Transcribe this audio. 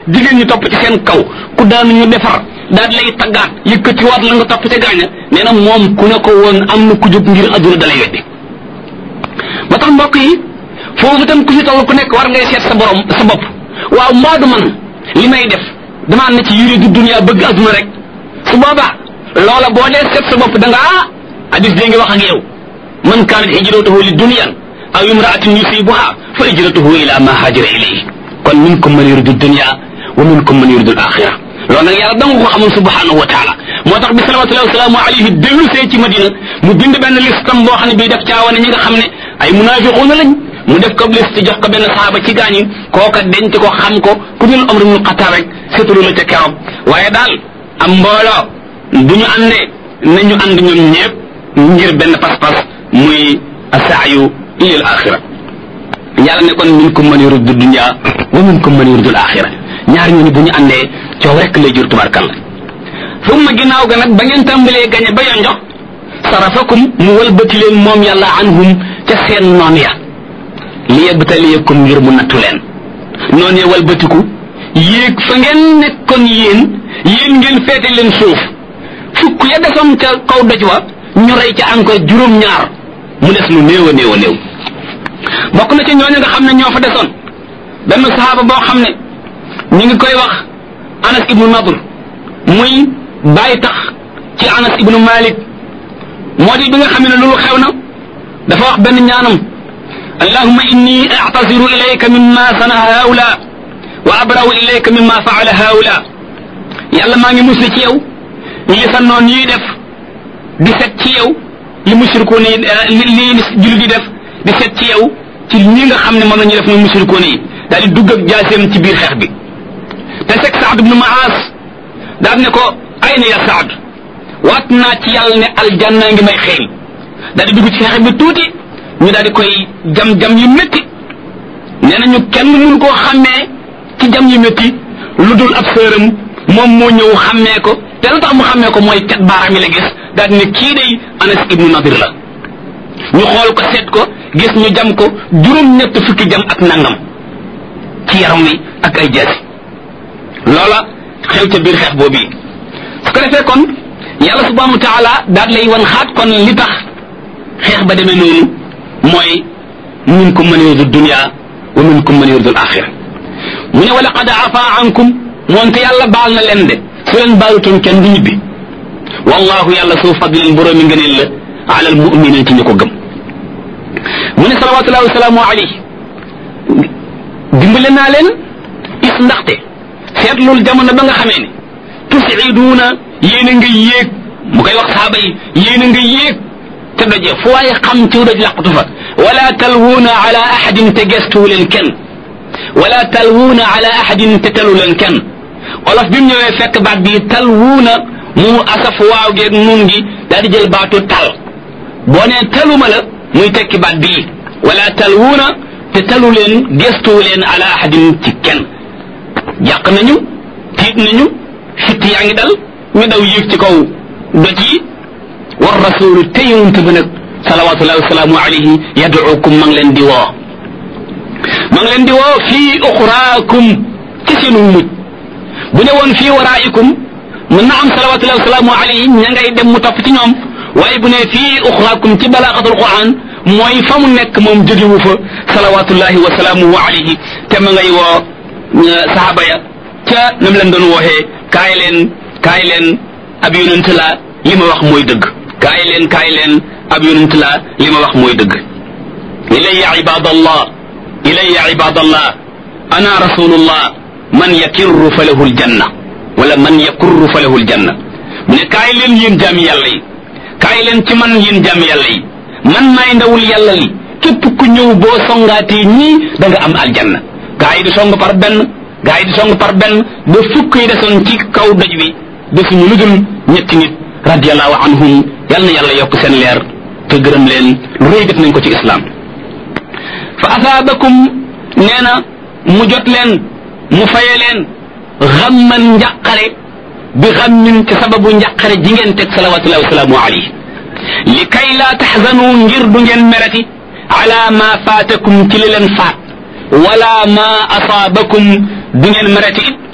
jigéen ñi topp ci seen kaw ku daan ñu defar daal lay taggaat yëkkatiwaat la nga topp ca gaaña nee na moom ku ne ko woon am na ku jóg ngir adduna dalay weddi ba tax mbokk yi foofu itam ku fi toll ku nekk war ngay seet sa borom sa bopp waaw mbaadu man li may def damaa ne ci yuri du dunya bëgg adduna rek su boobaa loola boo dee seet sa bopp da nga ah hadis dee ngi wax ak yow man kaanat hijratuhu li dunyan aw imraatin yusibuha fa hijratuhu ila ma hajara ilayhi kon minkum man yuridu dunya wa minkum man yuridu al-axira loolu nag yàlla danga ko xamoon subhanahu wa taala moo tax bi salawatullahi wasalaamu alayhi dellu see ci madina mu bind benn listam boo xam ne bii daf caawane ñi nga xam ne ay munafiquuna lañ mu def ko liste jox ko benn saaba ci gaañi kooka denc ko xam ko ku dul Umar ibn Xattaab rek seetlu la ca keroog waaye daal am mbooloo du ñu àndee nañu ànd ñoom ñëpp ngir benn pas-pas muy asaayu ila al-axira yàlla ne kon minkum man yuridu dunya wa minkum man yuridu al-axira ñaar ñooñu bu ñu àndee coow rek lay jur tubarkalla summa ginnaaw ga nag ba ngeen tàmbalee gañe ba yonjox sarafakum mu walbati leen moom yàlla anhum ca seen noon ya li yabtaliyakum ngir mu nattu leen noon ya walbatiku yéeg fa ngeen nekkoon yéen yéen ngeen feete leen suuf fukk ya desoon ca kaw doj wa ñu rey ca encore juróom-ñaar mu des lu néew a néew a néew bokk na ca ñooñu nga xam ne ñoo fa desoon benn sahaaba boo xam ne ñu ngi koy wax anas ibnu nadr muy bàyyi tax ci anas ibnu malik moo di bi nga xam ne loolu xew na dafa wax benn ñaanam allahumma inni a'tasiru ilayka mimma sana haula wa abra'u ilayka mimma fa'ala haula yàlla maa ngi musli ci yow li sa noon yi def di set ci yow li mushrikuun yi li li jullit di def di set ci yow ci ñi nga xam ne moom la ñuy def muy mushrikuun yi daal di dugg ak jaaseem ci biir xeex bi te seg Saad ibnu Maas daal ne ko ay na ya Saad waat naa ci yàlla ne aljanna ngi may xeeñ daal di dugg ci xeex bi tuuti ñu daal di koy jam-jam yu métti nee nañu kenn mun koo xàmmee ci jam yu métti lu dul ab sëram moom moo ñëw xàmmee ko te lu tax mu xàmmee ko mooy cat baaraam yi la gis daal di ne kii day Anas ibnu Nadir la ñu xool ko seet ko gis ñu jam ko juróom-ñett fukki jam ak nangam ci yaram wi ak ay jaasi loola xew ca biir xeex boobu su ko defee kon yàlla subhanahu wa taala daal lay wan xaat kon li tax xeex ba demee noonu mooy minkum man yuridu dunya wa minkum man yuridu al-axira mu ne wa laqad afa ankum moonte yàlla baal na leen de su leen baalutoon kenn du ñibbi wallahu yàlla suu fadlin boroomi ngëneel la ala al muminin ci ñu ko gëm mu ne salawatullahi wasalaamu alayhi dimbale naa leen is ndaxte seetlul jamono ba nga xamee ne tusiduuna yéen a nga yéeg mu koy wax saaba yi yéen a nga yéeg te doje fu waaye xam ci doj laqatu fa wala talwuuna ala ahadin te gestuwu leen kenn wala talwuuna ala ahadin te talu leen kenn olof bi mu ñëwee fekk baat bi talwuuna mu asaf waaw geeg nun gi daal di jël baatu tal boo nee taluma la muy tekki baat bii wala talwuuna te talu leen gestuwu leen ala ahadin ci kenn jàq nañu tiit nañu fitt yaa ngi dal ñu daw yéeg ci kaw doj yi war rasulu te yonent bi nag salawatullahi wasalaamu alayhi yaduukum ma ngi leen di woo ma ngi leen di woo fii uxraakum ci seenu mujj bu ne woon fii waraa'ikum mën na am salawatullahi wasalaamu alayhi ña ngay dem mu topp ci ñoom waaye bu ne fii uxraakum ci balaaxatul quran mooy fa mu nekk moom jógewu fa salawatullahi wasalaamuhu alayhi te ma ngay woo saxaaba ya ca nam leen doon wooxee kaay leen kaay leen ab yonent la li ma wax mooy dëgg kaay leen kaay leen ab yonent la li ma wax mooy dëgg ilayya ibadallah ilayya ibadallah ana rasulullah man yakirru fa lahu aljanna wala man yakurru fa lahu aljanna mu ne kaay leen yéen jaami yàlla yi kaay leen ci man yéen jaami yàlla yi man maay ndawul yàlla li képp ku ñëw boo songaatee ñii da nga am aljanna gaa yi di song par benn gaa yi di song par benn ba fukk yi desoon ci kaw doj bi desuñu lu dul ñetti nit radiallahu anhum yal na yàlla yokk seen leer te gërëm leen lu rëy def nañ ko ci islam fa asaabakum nee na mu jot leen mu faye leen xamman njàqare bi xammin ci sababu njàqare ji ngeen teg salawatullahi wasalaamu alayhi li kay laa taxzanu ngir du ngeen merati ala ma faatakum ci li leen faat wala ma asaabakum du ngeen merati it